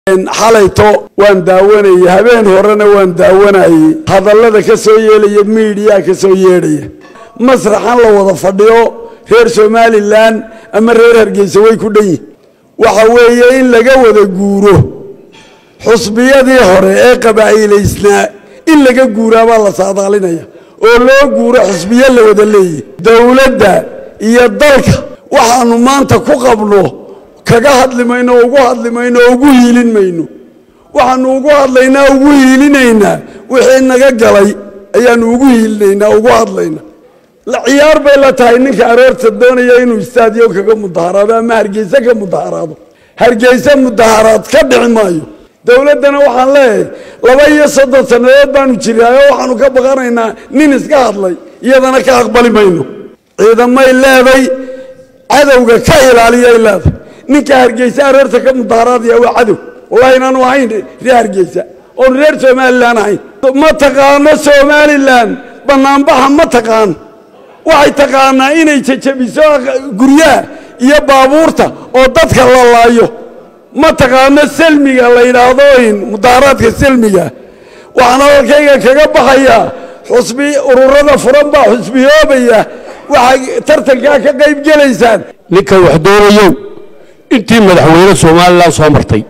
xalayto waan daawanayay habeen horena waan daawanayay hadallada ka soo yeelaya miidiyaa ka soo yeedhaya masraxan la wada fadhiyo reer somalilan ama reer hargeysa way ku dhan yihin waxa weeye in laga wada guuro xusbiyadii hore ee qabaa'ilaysnaa in laga guuraabaa la saadaalinaya oo loo guuro xusbiyo la wada leeyahy dowladda iyo dalka waxaanu maanta ku qabno kaga hadli mayno oo ugu hadli mayno oo ugu hiilin mayno waxaanu ugu hadlaynaa ugu hiilinaynaa wixii naga galay ayaanu ugu hiilinaynaa ugu hadlaynaa ciyaar bay la tahay ninka aroorta doonaya inuu istaadiyo kaga mudaharaado ama hargeyse ka mudaharaado hargeyse mudaharaad ka dhici maayo dowladdana waxaan leeyahay laba iyo soddon sannadood baanu jiraayo waxaanu ka baqanaynaa nin iska hadlay iyadana ka aqbali mayno ciidamay leeday cadowga ka ilaaliyay leeday ninka hargeysa aroorta ka mudaharaadaya waa cadow wallahi inaanu ahayn reer hargeysa oonu reer somalilan ahayn ma taqaano somalilan banaanbaxa ma taqaan waxay taqaanaa inay jajabiso guryaha iyo baabuurta oo dadka la laayo ma taqaano selmiga la yidhaahdo mudaharaadka selmiga waxaan hadalkayga kaga baxayaa xusbi ururada furan baa xusbiyoobaya waxaa tartankaa ka qayb gelaysaan ninka wax doonayow intii madaxweyne somalilan soo martay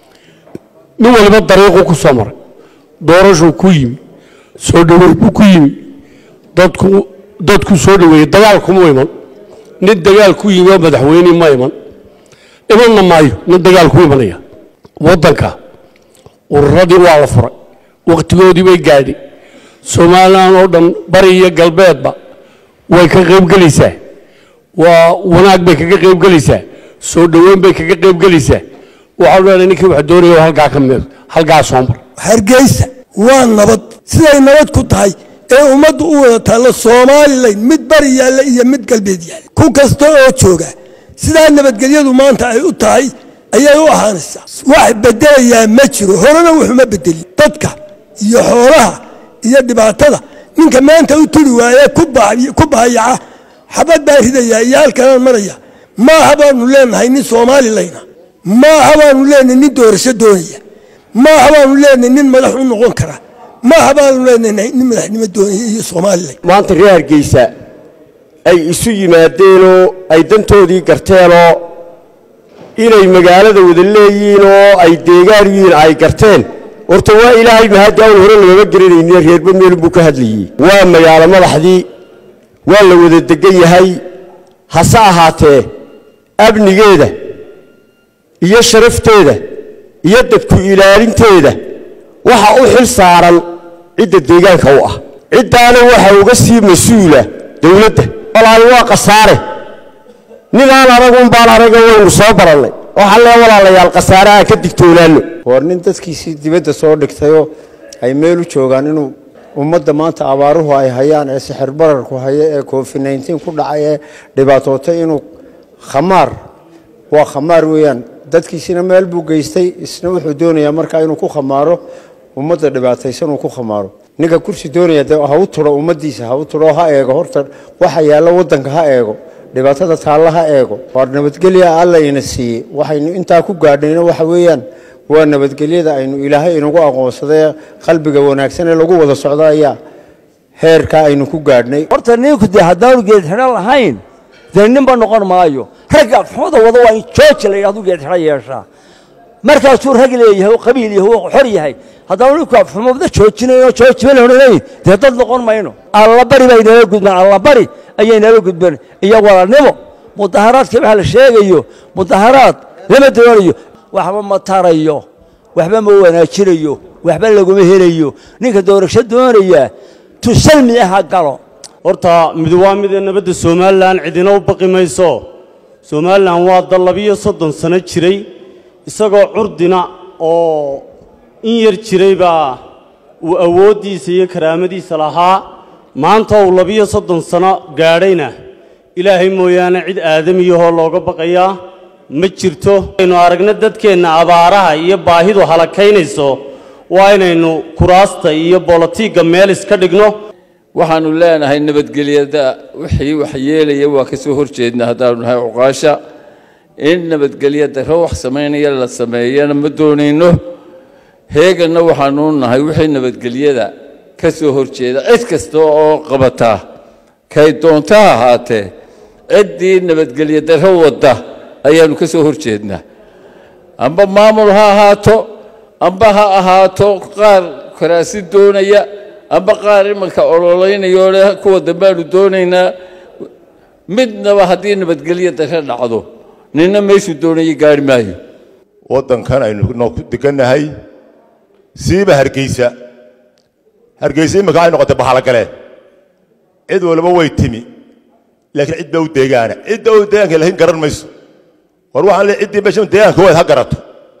nin waliba dariiquu ku soo maray doorashuu ku yimi soo dhoweey buu ku yimi dadku dadku soo dhoweeyey dagaal kuma iman nin dagaal ku yimi oo madaxweyne ma iman imanna maayo nin dagaal ku imanaya waddanka ururadii waa la furay wakhtigoodii bay gaadhay somalilan oo dhan bari iyo galbeedba way ka qaybgelaysaa waa wanaag bay kaga qaybgelaysaa soo dhoweyn bay kaga qaybgelaysaa waxaa leenahay ninkii wax doonaya halkaa ka mid halkaa soo mar hargeysa waa nabad siday nabad ku tahay ee ummaddu u wada taallo somalilan mid bari yaalla iyo mid galbeed yaalla ku kasta oo jooga sidaa nabadgelyadu maanta ay u tahay ayay u ahaanaysaa wax bedelayaa ma jiro horena wuxuma bedelin dadka iyo xoolaha iyo dhibaatada ninka maanta u turi waaye ku baayaca xabad baa ridayaa iyo halkanaan maraya maaha baanu leenahay nin soomalilayna maaha baanu leenahay nin doorasho doonaya maaha baanu leenahay nin madax u noqon kara maaha baanu leenahay nin madaxnimo doonaya iyo somalilan maanta reer hargeysa ay isu yimaadeenoo ay dantoodii garteenoo inay magaalada wada leeyihiin oo ay deegaan yihiin ay garteen horta waa ilaahay mahaddi awn hore lagama geranayni reerba meelun buu ka hadlayey waa magaalo madaxdii waa la wada degan yahay hase ahaatee amnigeeda iyo sharafteeda iyo dadku ilaalinteeda waxa u xil saaran cidda deegaanka u ah ciddaana waxa uga sii mas-uula dowladda walaali waa khasaare ninaan anagun baan anaga waynu soo barannay waxaa lee walaalayaal khasaare aan ka digtoonaano war nin dadkiisii dibadda soo dhigtayoo ay meel u joogaan inuu ummadda maanta abaaruhu ay hayaan ee sixir bararku haya ee covid nneteen ku dhacay ee dhibaatootay inuu khamaar waa khamaar weeyaan dadkiisina meel buu geystay isna wuxuu doonayaa markaa inuu ku khamaaro ummadda dhibaataysan uu ku khamaaro ninka kursi doonaya dee ha u turo ummaddiisa ha u turo ha eego horta waxa yaalla waddanka ha eego dhibaatada taalla ha eego waa nabadgelya alla ina siiyey waxaynu intaa ku gaadhayna waxa weeyaan waa nabadgelyada aynu ilaahay inagu aqoonsadee qalbiga wanaagsan ee lagu wada socdo ayaa heerkaa aynu ku gaadhnay horta ninku dee haddaanu geedxidho lahayn dee ninba noqon maayo ragga xumada wada waa in jooji la yidhahdu geedxidho yeeshaa markaasuu rag leeyahay oo qabiil yahay oo xor yahay haddaanu ninku afxumada joojinayn oo joojiba la odhanayn dee dad noqon mayno allabari bay nala gudbeen allabari ayay nala gudbeen iyo walaalnimo mudaharaadkii waxa la sheegayo mudaharaad lama doonayo waxba ma tarayo waxba ma wanaajinayo waxba laguma helayo ninka doorasho doonaya tusalmi aha galo horta mid waa midee nabadda somalilan cidina u baqi mayso somalilan waa dal labiyo soddon sano jiray isagoo curdina oo in yar jiray baa uu awooddiisa iyo karaamadiisa lahaa maanta uu labiyo soddon sano gaadhayna ilaahay mooyaane cid aadamiyahoo looga baqayaa ma jirto aynu aragna dadkeenna abaaraha iyo baahidu halakaynayso waa inaynu kuraasta iyo bolotiigga meel iska dhigno waxaannu leenahay nabadgelyada wixii wax yeelaya waa ka soo hor jeedna haddaanu nahay cuqaasha in nabadgelyo darro wax samaynaya la sameeyana ma doonayno heeganna waxaanu nahay wixii nabadgelyada ka soo horjeeda cid kasta oo qabataa kay doonta ha ahaatee ciddii nabadgelyo darro wadda ayaanu ka soo horjeednaa amba maamul ha ahaato amba ha ahaato qaar karaasi doonaya amba qaar imanka ololaynayoo leh kuwa dambaanu doonaynaa midnaba haddii nabadgelyo darro dhacdo ninna meeshuu doonaya gaari maayo waddankan aynu noo ku degannahay siiba hargeysa hargeysa imika ay noqotay bahalogale cid waliba way timi laakiin cid baa u deegaana cidda u deegaanka laakiin garan mayso war waxaan leeyahay ciddii meesha deegaanka waad ha garato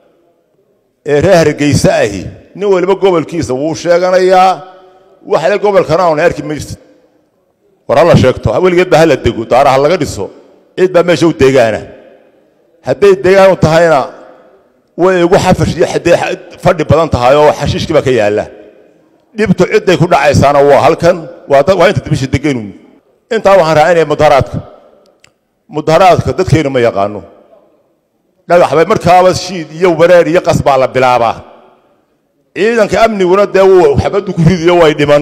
ee reer hargeysa ahi nin waliba gobolkiisa wuu sheeganayaa waxle gobolkana aanu arki maysid war ha la sheegto weligeed baa ha la dego daara ha laga dhiso cid baa meesha u deegaana hadday deegaan u tahayna way igu xafash iyo xadee fadhi badan tahay oo xashiishkii baa ka yaalla dhibtu cidday ku dhacaysaana waa halkan waa dad waa inta dibisha deganu intaa waxaan raacinaya mudaharaadka mudaharaadka dadkeenu ma yaqaano dhagax bay markaaba shiid iyo wareer iyo qas baa la bilaabaa ciidanka amniguna dee wuu xabaddu ku ridiyo way dhiman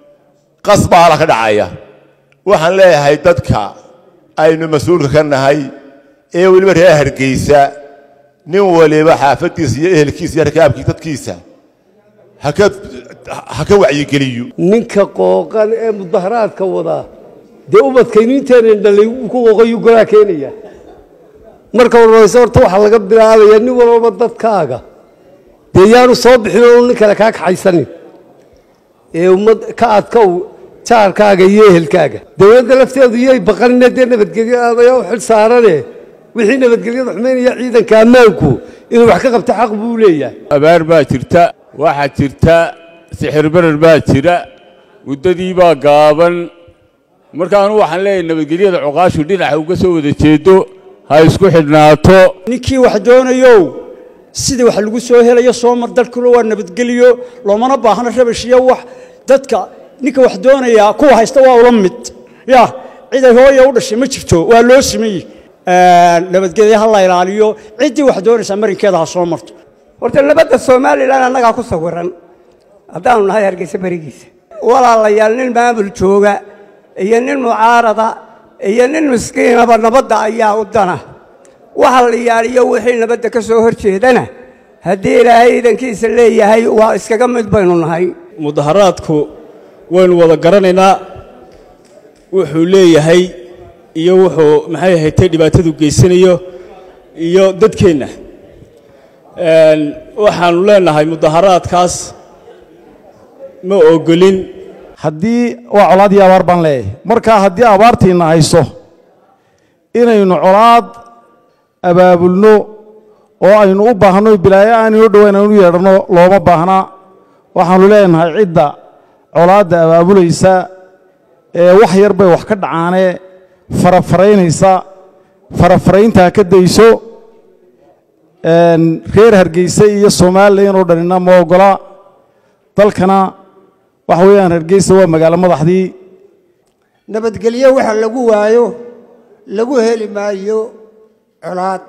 qas baa la ka dhacaya waxaan leeyahay dadka aynu mas-uulka ka nahay ee weliba reer hargeysa nin waliba xaafaddiisa iyo ehelkiisa iyo rakaabkii dadkiisa haka ha ka wacyigeliyo ninka qooqan ee mudaharaadka wadaa dee ubadkaynu inteenan dhalay uu ku qooqayuu golaa keenaya marka horeyse horta waxaa laga bilaabaya nin walbaba dadkaaga dee yaanu soo bixin oo nin kale kaa kaxaysanin ee ummad ka adkow jaarkaaga iyo ehelkaaga dowladda lafteedu iyay baqanina dee nabadgelyo aadaya u xil saarane wixii nabadgelyada xumaynaya ciidanka ammaanku inuu wax ka qabto xaq buu leeyahay abaar baa jirta waxaa jirta sixir barar baa jira muddadii baa gaaban marka anu waxaan leeyahay nabadgelyada cuqaashu dhinaca uga soo wada jeedo ha isku xidhnaato ninkii wax doonayow sidii wax lagu soo helayo soo mar dalkuna waa nabadgelyo loomana baahno rabash iyo wax dadka ninka wax doonaya kuwa haysta waa ula mid ya ciday hooya u dhashay ma jirto waa loo sameeyey nabadgelyo ha la ilaaliyo ciddii wax doonaysaa marinkeeda ha soo marto horta nabadda somalilan annagaa ku sawiran haddaanu nahay hargeysa berigiisa walaalayaal nin maamul jooga iyo nin mucaarada iyo nin miskiinaba nabadda ayaa u dana waxa la yaaliyo wixii nabadda ka soo hor jeedana haddii ilaahay iidankiisa leeyahay waa iskaga mid baynu nahay mudaharaadku waynu wada garanaynaa wuxuu leeyahay iyo wuxuu maxay ahaydtay dhibaatadu geysanayo iyo dadkeenna waxaanu leenahay mudaharaadkaas ma ogolin haddii waa colaad iyo abaar baan leeyahay marka haddii abaartiina hayso inaynu colaad abaabulno oo aynu u baahno bilaayo aanaynu dhowayn aynu u yeedhanno looma baahna waxaanu leenahay cidda colaadda abaabulaysa ee wax yar bay wax ka dhacaanee farafaraynaysa farafarayntaa ka dayso reer hargeysa iyo somalilan oo dhanina ma ogola dalkana waxa weeyaan hargeysa waa magaalo madaxdii nabadgelyo waxa lagu waayo lagu heli maayo colaad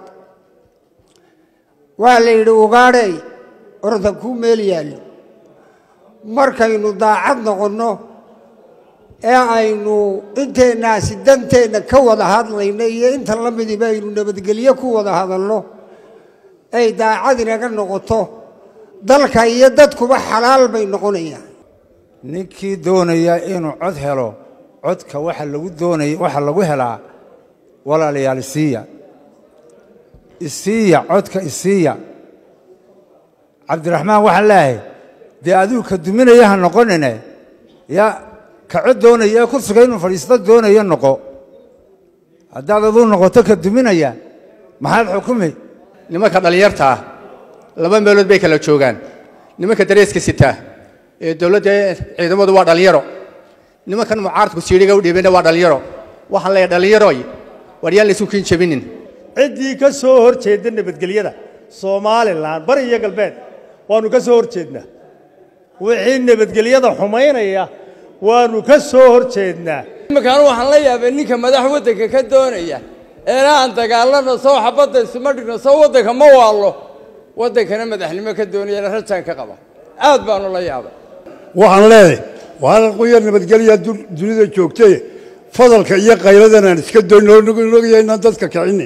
waa la yidhi ugaadhay ordan kuu meel yaallo markaynu daacad noqonno ee aynu inteennaasi danteenna ka wada hadlayno iyo inta la midiba aynu nabadgelyo ku wada hadalno ay daacad inaga noqoto dalka iyo dadkuba xalaal bay noqonayaan ninkii doonaya inuu cod helo codka waxa lagu doonaya waxa lagu helaa walaalayaal isiiya isiiya codka isiiya cabdiraxmaan waxaan leeyahay dee adigu ka duminaya ha noqonine ya ka cod doonaya ee kursiga inuu fadhiisto doonaya noqo haddaad aduu noqoto ka duminaya maxaad xukumi nimanka dhallinyarta ah laba meelood bay kala joogaan nimanka dareeska sitaa ee dowladda ciidamadu waa dhallinyaro nimankan mucaaradku siidhiga u dhiibana waa dhallinyaro waxaan leeyahay dhallinyaroy war yaan laysu kiin jebinin ciddii ka soo hor jeeda nabadgelyada somalilan bari iyo galbeed waanu ka soo hor jeednaa wixii nabadgelyada xumaynaya waanu ka soo hor jeednaa iminkaan waxaan la yaabay ninka madax waddanka ka doonaya eena aan dagaalano sow xabadda isuma dhigno sow waddanka ma waallo waddankana madaxnimo ka doonayana rajaan ka qaba aad baanu la yaabay waxaan leedahay waalan quyar nabadgelyaa dunida joogtay fadalka iyo qayladan aan iska doyn ogaya inaan dadka kicini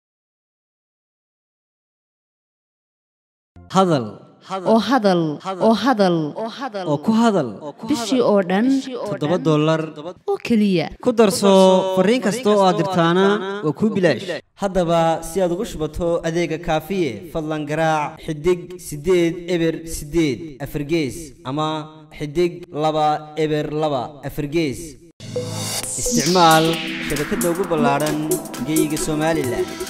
hadal oo hadal oo hadal oo ku hadal bishii oo dhan toddoba dollar oo keliya ku darso fariin kasta oo aad dirtaana waa kuu bilaash haddaba si aad ugu shubato adeega kaafiye fadlan garaac xidig siddeed eber siddeed afargees ama xidig laba eber laba afargees isticmaal shabakadda ugu ballaadhan geyga somalilan